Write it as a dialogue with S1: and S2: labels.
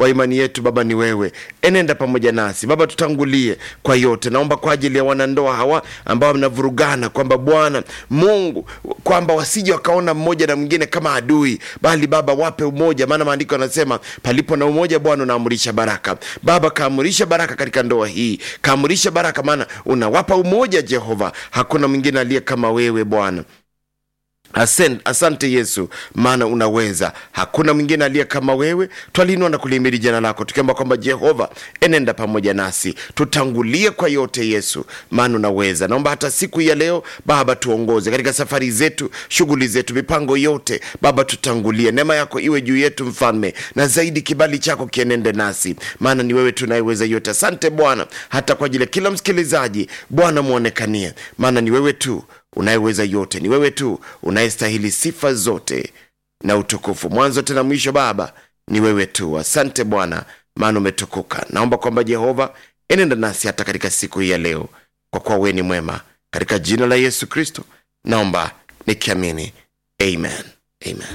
S1: wa imani yetu baba ni wewe enenda pamoja nasi baba tutangulie kwa yote naomba kwa ajili ya wanandoa hawa ambao wanavurugana kwamba bwana mungu kwamba wasije wakaona mmoja na mwingine kama adui bali baba wape umoja maana maandiko yanasema palipo na umoja bwana unaamurisha baraka baba kaamurisha baraka katika ndoa hii kaamurisha baraka maana unawapa umoja jehova hakuna mwingine aliye kama wewe bwana Asen, asante yesu maana unaweza hakuna mwingine aliye kama wewe twalinua na kulimiri jina lako tukiomba kwamba jehova enenda pamoja nasi tutangulie kwa yote yesu maana unaweza naomba hata siku ya leo baba tuongoze katika safari zetu shughuli zetu mipango yote baba tutangulie neema yako iwe juu yetu mfalme na zaidi kibali chako kienende nasi maana ni wewe tunayeweza yote asante bwana hata kwa ajili ya kila msikilizaji bwana mwonekanie maana ni wewe tu unayeweza yote ni wewe tu unayestahili sifa zote na utukufu mwanzo tena mwisho baba ni wewe tu asante bwana maana umetukuka naomba kwamba jehova enenda nasi hata katika siku hii ya leo kwa kuwa wewe ni mwema katika jina la yesu kristo naomba nikiamini amen amen